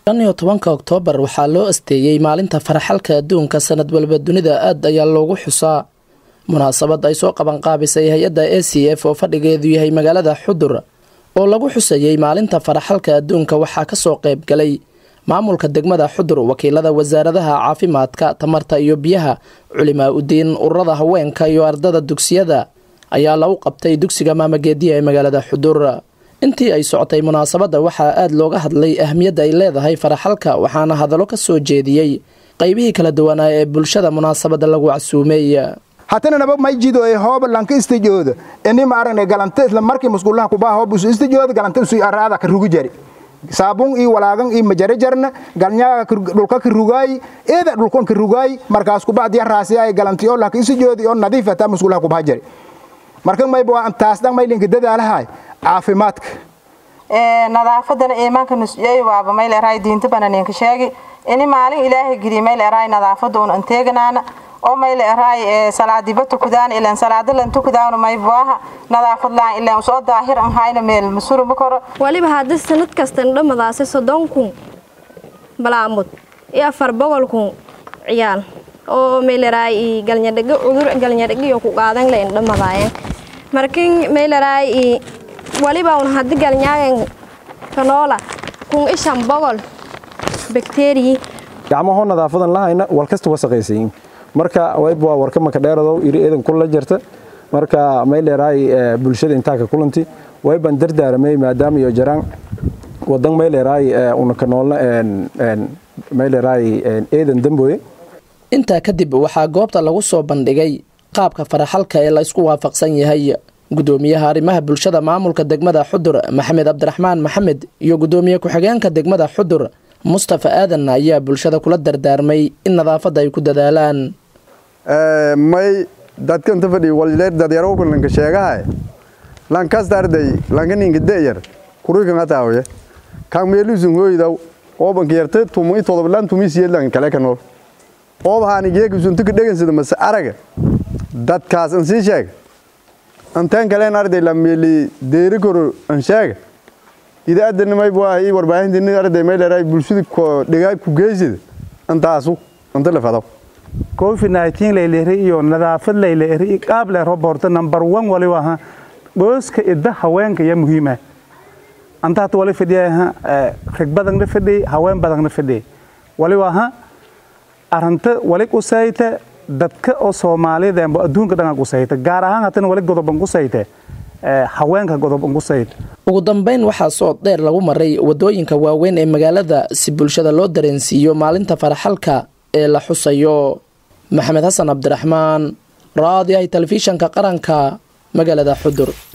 shan iyo tobanka oktoobar waxaa loo asteeyey maalinta faraxalka adduunka sanad walba dunida aad ayaa loogu xusaa munaasabad ay soo qabanqaabisay hay-adda a c f oo fadhigeedu yahay magaalada xudur oo lagu xusayey maalinta faraxalka adduunka waxaa kasoo qayb galay maamulka degmada xudur wakiilada wasaaradaha caafimaadka tamarta iyo biyaha culimaa udiin ururada haweenka iyo ardada dugsiyada ayaa lagu qabtay dugsiga maamageediya ee magaalada xudur intii ay socotay munaasabadda waxaa aada looga hadlay ahmiyadda ay leedahay faraxalka waxaana hadallo ka soo jeediyey qaybihii kala duwanaa ee bulshada munaasabadda lagu casuumey hatana naba mayjido ee hooba lanka istijooda ini maaragna galante isla markii musqulaha kubaa hooba usu istijooda galante usu araada ka rugi jari saabun iyo walaagan iyo majare jarna galnyaaga dhulka ka rugaay eeda dhulkan ka rugaay markaas kubaa diya raasi ay galanti oo lanka istijoodi oo nadiif ataa musqulaha kubaa jari marka mayba waa taas dhan maylinka dadaalahay caafimaadka nadaafadana iimaanka nusjey waaba mayl eraay diinta bananinka sheegi ini maalin ilaahay geliy mayl eraay nadaafada un anteeganaana oo mayl eraay salaadiba tukudaan ilan salaada lan tukudaan maybuaha nadaafad laan ilan usoo daahir an hayna meel masuruma koro waliba haddii sanad kastan dhamadaasi soddon kun balaamud iyo afar boqol kun ciyaal oo meylaraay galnyadhago cudur galnyadhagiyo ku qaadan layn dhamadaayeen markin meylaraay waliba un haddi galnyaagan kanoola kun ishan boqol bakteriyi gacmahoo nadaafadan lahayna walkasta wasaqaysayin marka wayb waa warka maka dheeradow iri eedan kula jirta marka mayleeraay bulshada intaaka kulanti wayban dardaaramay maadaama iyo jaraan wadan mayleeraay una kanoolna mayleeraay eedan damboye intaa kadib waxaa goobta lagu soo bandhigay qaabka faraxalka ee la isku waafaqsan yahay gudoomiyaha arrimaha bulshada maamulka degmada xudur maxamed cabdiraxmaan maxamed iyo gudoomiye ku-xigeenka degmada xudur mustafa aadan ayaa bulshada kula dardaarmay in nadaafadda ay ku dadaalaan may dadkanta fadhi walleer dadyarowka lanka sheegahay lankastarday lanka ninka deyar kurikan ataawaye kan meelusun hoydaw oobanka yarte tumu i todoblan tumi siyelan kale kanol oobahaani geekusuntuka dhegansida mase araga dadkaas an sii sheega anteen kaleen arday la meeli deeri koro an sheega idaadana may bua i warbaahintii arday may leeray bulshada ko dhigaa ku geysida antaasu anta la fadaw covid 19 layleeri iyo nadaafad layleeri qaab le roborta number 1 wali waha gooska idda haweenka ya muhiima anta hata wali fadhiyaha rag badan la fadhi haween badan la fadhi wali waha aranta wali qusayta dadka oo Soomaalida ama adduunka dhan qusayta gaar ahaan hatan wali godoban qusayta haweenka godoban qusayta ugu dambeyn waxaa soo dheer lagu maray wadooyinka waaweyn ee magaalada si bulshada loo dareensiiyo maalinta faraxalka ee la xusayo maxamed xasan cabdiraxmaan raadiyahay telefishanka qaranka magaalada xudur